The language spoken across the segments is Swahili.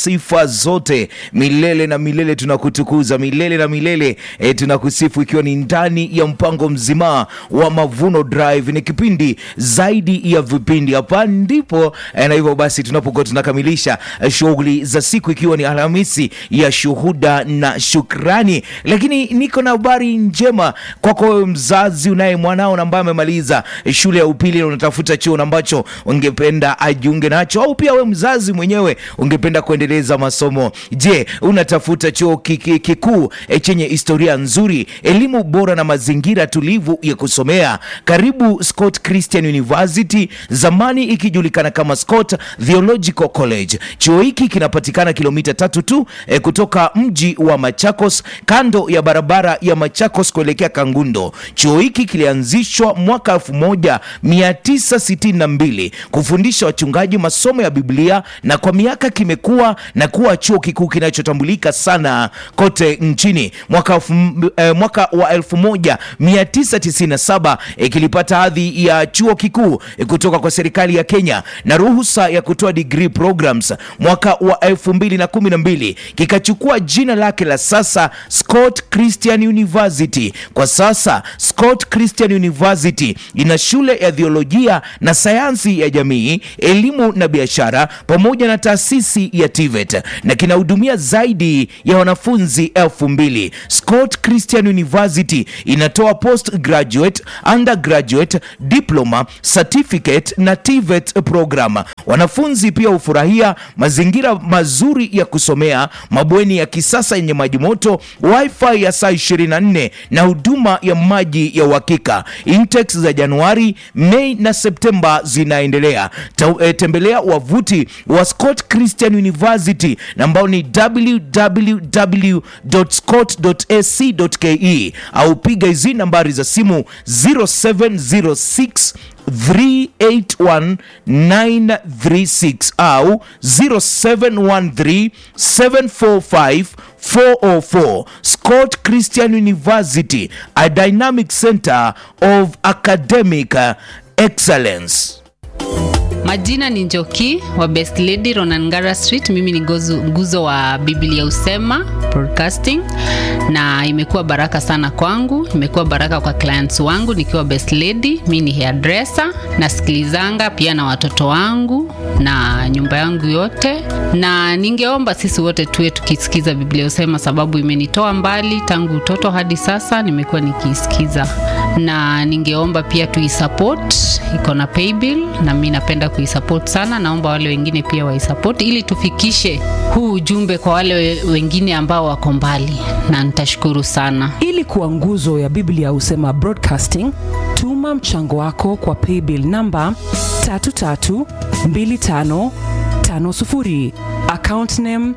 sifa zote milele na milele, tunakutukuza milele na milele e, tunakusifu ikiwa ni ndani ya mpango mzima wa Mavuno Drive. Ni kipindi zaidi ya vipindi, hapa ndipo e, na hivyo basi tunapokuwa tunakamilisha e, shughuli za siku, ikiwa ni Alhamisi ya shuhuda na shukrani. Lakini niko na habari njema kwako wewe mzazi unaye mwanao ambaye amemaliza shule ya upili na unatafuta chuo ambacho ungependa ajiunge nacho, au pia wewe mzazi mwenyewe ungependa kuendeleza masomo. Je, unatafuta chuo kiki- kikuu eh, chenye historia nzuri, elimu bora na mazingira tulivu ya kusomea? Karibu Scott Christian University, zamani ikijulikana kama Scott Theological College. Chuo hiki kinapatikana kilomita tatu tu eh, kutoka mji wa Machakos, kando ya barabara ya Machakos kuelekea Kangundo. Chuo hiki kilianzishwa mwaka 1962 kufundisha wachungaji masomo ya Biblia na kwa miaka kimekuwa na kuwa chuo kikuu kinachotambulika sana kote nchini. Mwaka, elfu- eh, mwaka wa 1997 eh, kilipata hadhi ya chuo kikuu eh, kutoka kwa serikali ya Kenya na ruhusa ya kutoa degree programs. Mwaka wa 2012 kikachukua jina lake la sasa Scott Christian University. Kwa sasa Scott Christian University ina shule ya theolojia na sayansi ya jamii, elimu na biashara pamoja na taasisi ya TVET na kinahudumia zaidi ya wanafunzi elfu mbili. Scott Christian University inatoa postgraduate, undergraduate, diploma, certificate na TVET program. Wanafunzi pia hufurahia mazingira mazuri ya kusomea, mabweni ya kisasa yenye maji moto, wifi ya saa 24 na huduma ya maji ya uhakika. Intakes za Januari, Mei na Septemba zinaendelea. Ta, eh, tembelea wavuti wa Scott Christian University na ambao ni www.scott.ac.ke au piga hizi nambari za simu 0706 381936 au 0713 745 404 Scott Christian University, a dynamic center of academic uh, excellence. Majina ni Njoki wa Best Lady Ronangara Street. Mimi ni gozu, nguzo wa Biblia Usema Broadcasting, na imekuwa baraka sana kwangu, imekuwa baraka kwa clients wangu nikiwa Best Lady. Mimi ni hairdresser, nasikilizanga pia na watoto wangu na nyumba yangu yote, na ningeomba sisi wote tuwe tukisikiza Biblia Usema, sababu imenitoa mbali tangu utoto hadi sasa, nimekuwa nikiisikiza, na ningeomba pia tuisupport, iko na paybill na mimi napenda kuisupport sana. Naomba wale wengine pia waisupport ili tufikishe huu ujumbe kwa wale we- wengine ambao wako mbali, na nitashukuru sana. ili kuwa nguzo ya biblia husema broadcasting tuma mchango wako kwa paybill namba 332550 account name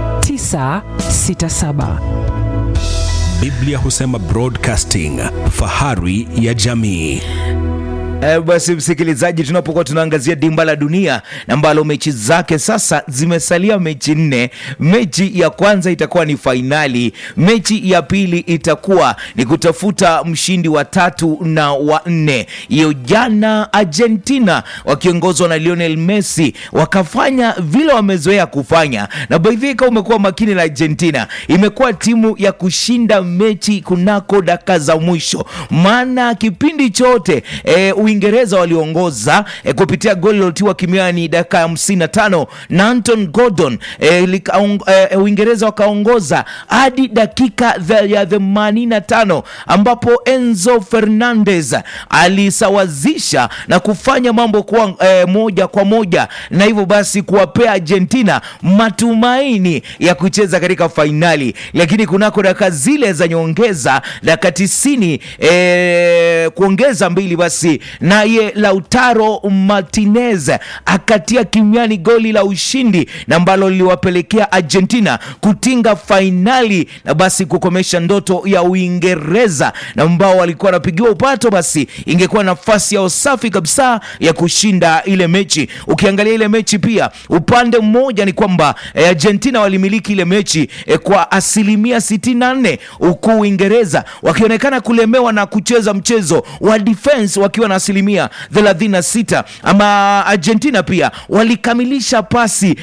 967 Biblia husema Broadcasting, fahari ya jamii. E, basi msikilizaji, tunapokuwa tunaangazia dimba la dunia na ambalo mechi zake sasa zimesalia mechi nne. Mechi ya kwanza itakuwa ni fainali, mechi ya pili itakuwa ni kutafuta mshindi wa tatu na wa nne. Hiyo jana Argentina wakiongozwa na Lionel Messi wakafanya vile wamezoea kufanya, na by the way, kama umekuwa makini na Argentina, imekuwa timu ya kushinda mechi kunako dakika za mwisho, maana kipindi chote e, Uingereza waliongoza e, kupitia goli lilotiwa kimiani dakika ya 55 na Anton Gordon e, likaong, e, Uingereza wakaongoza hadi dakika the- ya 85 ambapo Enzo Fernandez alisawazisha na kufanya mambo kuwa e, moja kwa moja na hivyo basi kuwapea Argentina matumaini ya kucheza katika fainali, lakini kunako dakika zile za nyongeza dakika 90 e, kuongeza mbili basi naye Lautaro Martinez akatia kimiani goli la ushindi na ambalo liliwapelekea Argentina kutinga fainali na basi kukomesha ndoto ya Uingereza na ambao walikuwa wanapigiwa upato, basi ingekuwa nafasi yao safi kabisa ya kushinda ile mechi. Ukiangalia ile mechi pia upande mmoja ni kwamba eh, Argentina walimiliki ile mechi eh, kwa asilimia 64 huku Uingereza wakionekana kulemewa na kucheza mchezo wa defense wakiwa na asilimia asilimia 36 ama argentina pia walikamilisha pasi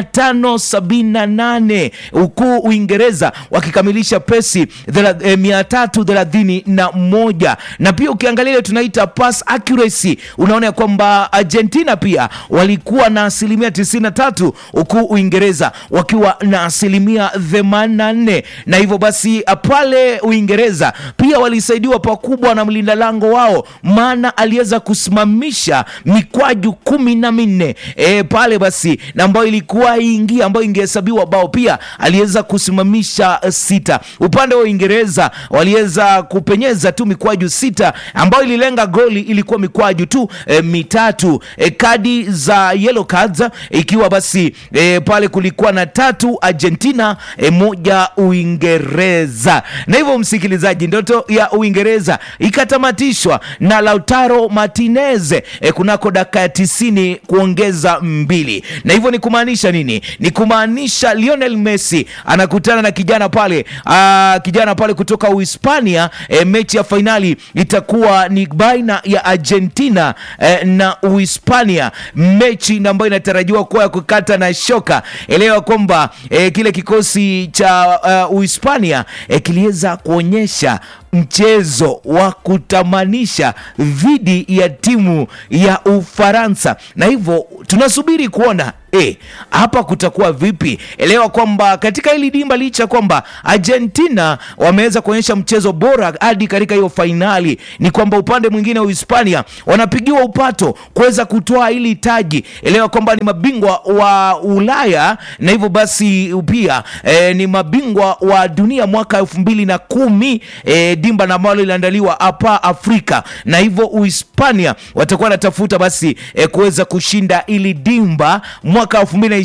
578 huku uingereza wakikamilisha pesi thela- eh, 331 na pia ukiangalia ile tunaita pass accuracy unaona ya kwamba argentina pia walikuwa na asilimia 93 huku uingereza wakiwa na asilimia 84 na hivyo basi pale uingereza pia walisaidiwa pakubwa na mlinda lango wao maana aliweza kusimamisha mikwaju kumi na minne e, pale basi na ambayo ilikuwa ingia ambayo ingehesabiwa bao pia aliweza kusimamisha eh, sita upande wa uingereza waliweza kupenyeza tu mikwaju sita ambayo ililenga goli ilikuwa mikwaju tu e, mitatu e, kadi za yellow cards ikiwa basi e, pale kulikuwa na tatu argentina e, moja uingereza na hivyo msikilizaji ndoto ya uingereza ikatamatishwa na lautaro martinez e, kunako dakika ya tisini kuongeza mbili na hivyo ni kumaanisha nini ni kumaanisha lionel messi anakutana na kijana pale aa, kijana pale kutoka uhispania e, mechi ya fainali itakuwa ni baina ya argentina e, na uhispania mechi na ambayo inatarajiwa kuwa ya kukata na shoka elewa kwamba e, kile kikosi cha uh, uhispania e, kiliweza kuonyesha mchezo wa kutamanisha dhidi ya timu ya ufaransa na hivyo tunasubiri kuona E, hapa kutakuwa vipi elewa kwamba katika hili dimba licha kwamba argentina wameweza kuonyesha mchezo bora hadi katika hiyo fainali ni kwamba upande mwingine wa uhispania wanapigiwa upato kuweza kutoa hili taji elewa kwamba ni mabingwa wa ulaya na hivyo basi pia e, ni mabingwa wa dunia mwaka elfu mbili na kumi e, dimba na ambalo liliandaliwa hapa afrika na hivyo uhispania watakuwa wanatafuta basi e, kuweza kushinda ili dimba mwaka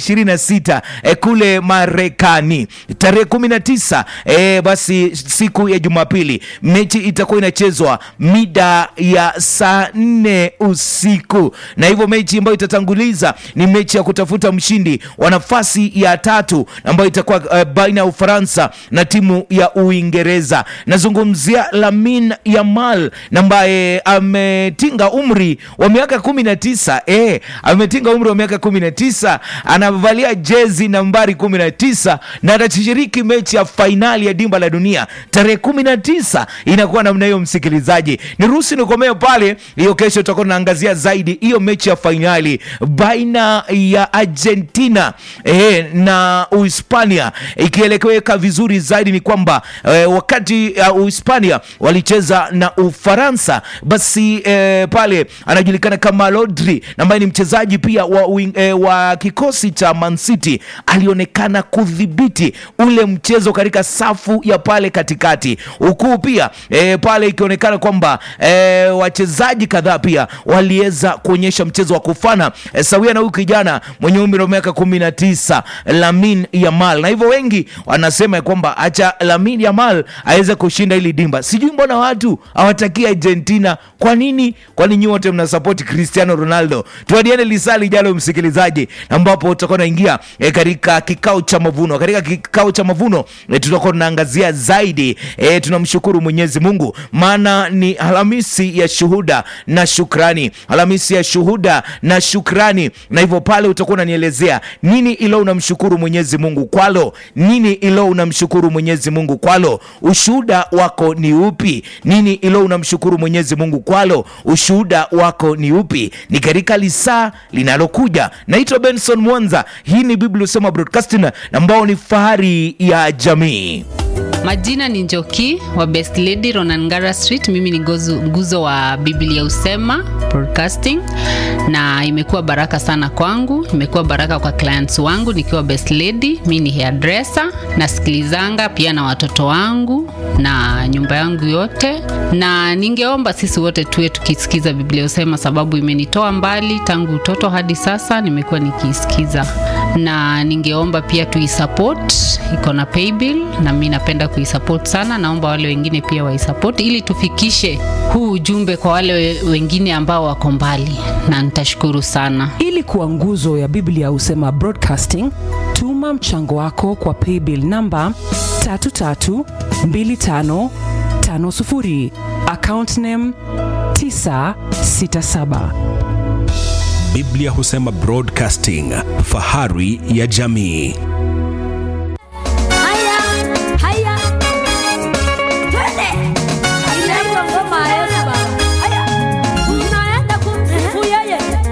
2026 e, kule marekani tarehe 19 e, basi siku ya jumapili mechi itakuwa inachezwa mida ya saa 4 usiku na hivyo mechi ambayo itatanguliza ni mechi ya kutafuta mshindi wa nafasi ya tatu ambayo itakuwa uh, baina ya ufaransa na timu ya uingereza nazungumzia lamin yamal na ambaye ametinga umri wa miaka 19 eh, ametinga umri wa miaka 19 anavalia jezi nambari 19 na atashiriki mechi ya fainali ya dimba la dunia tarehe 19 inakuwa namna hiyo msikilizaji niruhusi nikomee pale hiyo kesho tutakuwa tunaangazia zaidi hiyo mechi ya fainali baina ya argentina eh, na uhispania ikielekeweka vizuri zaidi ni kwamba eh, wakati uh, uhispania walicheza na ufaransa basi eh, pale anajulikana kama lodri ambaye ni mchezaji pia wa, wing, eh, wa kikosi cha Man City alionekana kudhibiti ule mchezo katika safu ya pale katikati huku pia e, pale ikionekana kwamba e, wachezaji kadhaa pia waliweza kuonyesha mchezo wa kufana e, sawia na huyu kijana mwenye umri wa miaka kumi na tisa Lamin Yamal, na hivyo wengi wanasema ya kwamba acha Lamin Yamal aweze kushinda hili dimba. Sijui mbona watu hawataki Argentina. Kwa nini? Kwani nyinyi wote mnasapoti Cristiano Ronaldo? Tuadiane lisali jalo, msikilizaji, ambapo tutakuwa naingia e, katika kikao cha mavuno. Katika kikao cha mavuno e, tutakuwa tunaangazia zaidi e, tunamshukuru Mwenyezi Mungu maana ni Alhamisi ya shuhuda na shukrani, Alhamisi ya shuhuda na shukrani, na hivyo pale utakuwa unanielezea nini ilo unamshukuru Mwenyezi Mungu kwalo, nini ilo unamshukuru Mwenyezi Mungu kwalo, ushuhuda wako ni upi? Nini ilo unamshukuru Mwenyezi Mungu kwalo, ushuhuda wako ni upi? Ni katika lisaa linalokuja. Naitwa Benson Mwanza, hii ni Biblia Usema Broadcasting ambao ni fahari ya jamii. Majina ni Njoki wa Best Lady Ronangara Street. Mimi ni gozu, nguzo wa Biblia Usema Broadcasting, na imekuwa baraka sana kwangu, imekuwa baraka kwa clients wangu nikiwa Best Lady. Mimi ni hairdresser, nasikilizanga pia na watoto wangu na nyumba yangu yote, na ningeomba sisi wote tuwe tukisikiza Biblia Usema, sababu imenitoa mbali tangu utoto hadi sasa, nimekuwa nikiisikiza, na ningeomba pia tuisupport, iko na paybill na mimi napenda kuisupport sana. Naomba wale wengine pia waisupport ili tufikishe huu ujumbe kwa wale we- wengine ambao wako mbali, na nitashukuru sana. ili kuwa nguzo ya biblia husema broadcasting tuma mchango wako kwa paybill namba 332550 account name 967 Biblia husema Broadcasting, fahari ya jamii.